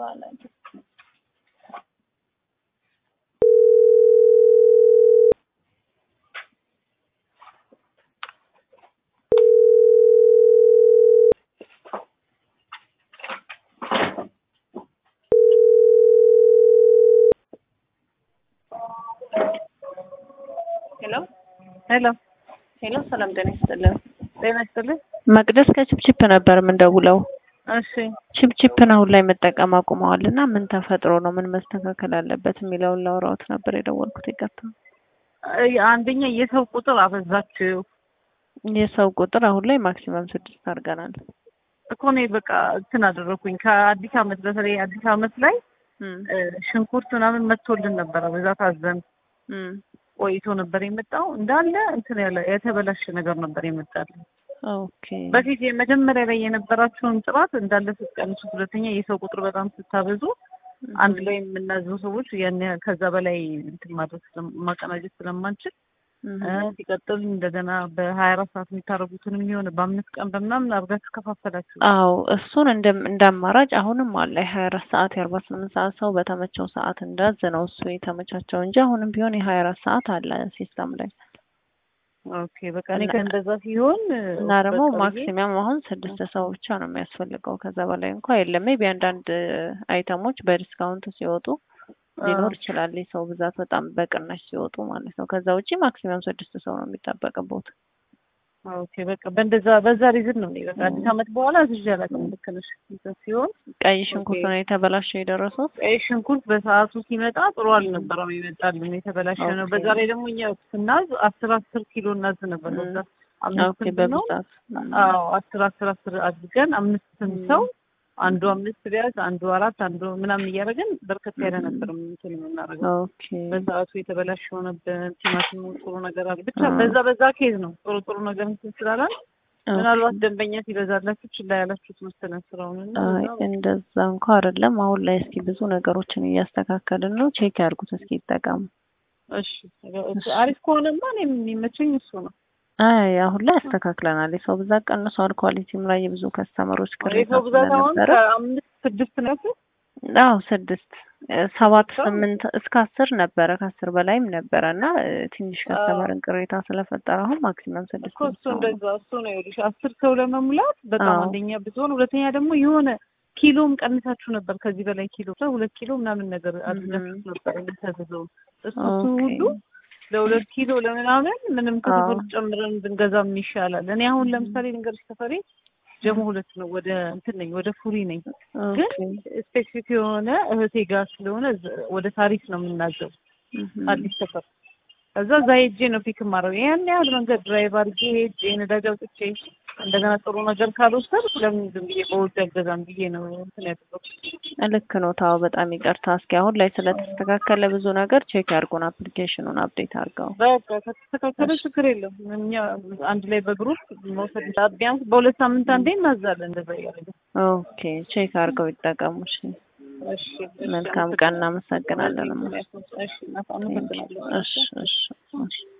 በኋላ ሄሎ ሄሎ ሄሎ፣ ሰላም ጤና ይስጥልን። ጤና ይስጥልኝ። መቅደስ ከችፕችፕ ነበር የምንደውለው። እሺ ችፕችፕን አሁን ላይ መጠቀም አቁመዋል እና ምን ተፈጥሮ ነው ምን መስተካከል አለበት የሚለውን ላውራዎት ነበር የደወልኩት። ይቀጥታ አይ፣ አንደኛ የሰው ቁጥር አበዛችሁ የሰው ቁጥር አሁን ላይ ማክሲመም ስድስት አድርገናል። እኮ እኔ በቃ እንትን አደረኩኝ። ከአዲስ አመት በተለይ አዲስ አመት ላይ እም እ፣ ሽንኩርት ምናምን መጥቶልን ነበረ። በዛ ታዘን እም ቆይቶ ነበር የመጣው። እንዳለ እንትን ያለ የተበላሸ ነገር ነበር የመጣልን። ኦኬ በፊት የመጀመሪያ ላይ የነበራቸውን ጥራት እንዳለ ስትቀንሱት፣ ሁለተኛ የሰው ቁጥር በጣም ስታበዙ አንድ ላይ የምናዘው ሰዎች ያን ያህል ከዛ በላይ እንትን ማድረግ ስለም- ማቀናጀት ስለማንችል እም እ፣ ሲቀጥል እንደገና በሀያ አራት ሰዓት የሚታረጉትን የሚሆን በአምስት ቀን በምናምን አድርጋችሁ ከፋፈላችሁ። አዎ እሱን እንደ እንደ አማራጭ አሁንም አለ። የሀያ አራት ሰዓት የአርባ ስምንት ሰዓት ሰው በተመቸው ሰዓት እንዳዝ ነው እሱ የተመቻቸው እንጂ አሁንም ቢሆን የሀያ አራት ሰዓት አለ ሲስተም ላይ ኦኬ በቃ እኔ እና- ከእንደዛ ሲሆን እና ደግሞ በቃ ብዬ- ማክሲመም አሁን ስድስት ሰው ብቻ ነው የሚያስፈልገው። ከዛ በላይ እንኳ የለም። ሜቢ አንዳንድ አይተሞች በዲስካውንት ሲወጡ ሊኖር ይችላል። የሰው ብዛት በጣም በቅናሽ ሲወጡ ማለት ነው። ከዛ ውጪ ማክሲመም ስድስት ሰው ነው የሚጠበቅበት። ኦኬ በቃ በእንደዛ በዛ ሪዝን ነው እኔ በቃ አዲስ አመት በኋላ እዚህ አላውቅም። ልክ ነሽ እንትን ሲሆን ቀይ ሽንኩርት ነው የተበላሸው የደረሰው። ቀይ ሽንኩርት በሰዓቱ ሲመጣ ጥሩ አልነበረም ይመጣልን የተበላሸ ነው። ኦኬ። በዛ ላይ ደግሞ እኛ ስናዝ አስር አስር ኪሎ እናዝ ነበር። በዛ አምስት ኦኬ ስንት ነው? በብዛት አዎ አስር አስር አስር አድርገን አምስት ስንት ሰው አንዱ አምስት ቢያዝ አንዱ አራት አንዱ ምናምን እያደረግን በርከት ያለ ነበር እንትን የምናደርገው። ኦኬ በሰዓቱ የተበላሸ ሆነብን። ቲማቲሙ ጥሩ ነገር አለ ብቻ አዎ። በዛ በዛ ኬዝ ነው ጥሩ ጥሩ ነገር እንትን ስላላል ምናልባት ደንበኛ ሲበዛላችሁ ችላ ያላችሁት መሰለን ስራውን እና አይ በዛ እንደዛ እንኳ አይደለም። አሁን ላይ እስኪ ብዙ ነገሮችን እያስተካከልን ነው። ቼክ ያድርጉት እስኪ ይጠቀሙ። እሺ አሪፍ ከሆነማ እኔ የሚመቸኝ እሱ ነው። አይ አሁን ላይ አስተካክለናል። የሰው ብዛት ቀንሷል። ኳሊቲም ላይ የብዙ ከስተመሮች ቅሬታ የሰው ብዛት አሁን ስለነበረ ከአምስት ስድስት ነው ያልኩት። አዎ ስድስት እ፣ ሰባት ሰው? ስምንት እስከ አስር ነበረ ከአስር በላይም ነበረ እና እ፣ ትንሽ ከስተመርን ቅሬታ ስለፈጠረ አሁን ማክሲመም ስድስት እኮ እሱ ሰው ነው። እንደዛ እሱ ነው ይኸውልሽ፣ አስር ሰው ለመሙላት በጣም አዎ። አንደኛ ብትሆን፣ ሁለተኛ ደግሞ የሆነ ኪሎም ቀንሳችሁ ነበር። ከዚህ በላይ ኪሎ ሁለት ኪሎ ምናምን ነገር አድርጋችሁ ነበር የምታዘዘው። እሱ እሱ ኦኬ። ሁሉ ለሁለት ኪሎ ለምናምን ምንም አዎ። ከሰፈር ጨምረን ብንገዛም ይሻላል። እኔ አሁን ለምሳሌ ልንገርሽ ሰፈሬ ጀሞ ሁለት ነው። ወደ እንትን ነኝ ወደ ፉሪ ነኝ። ግን ኦኬ። ስፔሲፊክ የሆነ እህቴ ጋር ስለሆነ እዛ- ወደ ታሪክ ነው የምናዘው እህም። አዲስ ሰፈር። ከዛ እዛ ሄጄ ነው ፒክ ማድረግ ያን ያህል መንገድ ድራይቭ አድርጌ ሄጄ ነዳጅ አውጥቼ እንደገና ጥሩ ነገር ካልወሰድኩ ለምን ዝም ብዬ በውድ አልገዛም ብዬ ነው እንትን ያደረኩት። ልክ ነው። ታው በጣም ይቅርታ። እስኪ አሁን ላይ ስለተስተካከለ ብዙ ነገር ቼክ ያድርጉን። አፕሊኬሽኑን አፕዴት አድርገው። በቃ ከተስተካከለ ችግር የለም። እኛ አንድ ላይ በግሩፕ መውሰድ እንዳ- ቢያንስ በሁለት ሳምንት አንዴ እናዛለን። እንደዛ እያደረገ ኦኬ ቼክ አድርገው ይጠቀሙ። እሺ እሺ እሺ፣ መልካም ቀን። እናመሰግናለን። እማ። እሺ፣ እናመሰግናለን። እሺ እሺ እሺ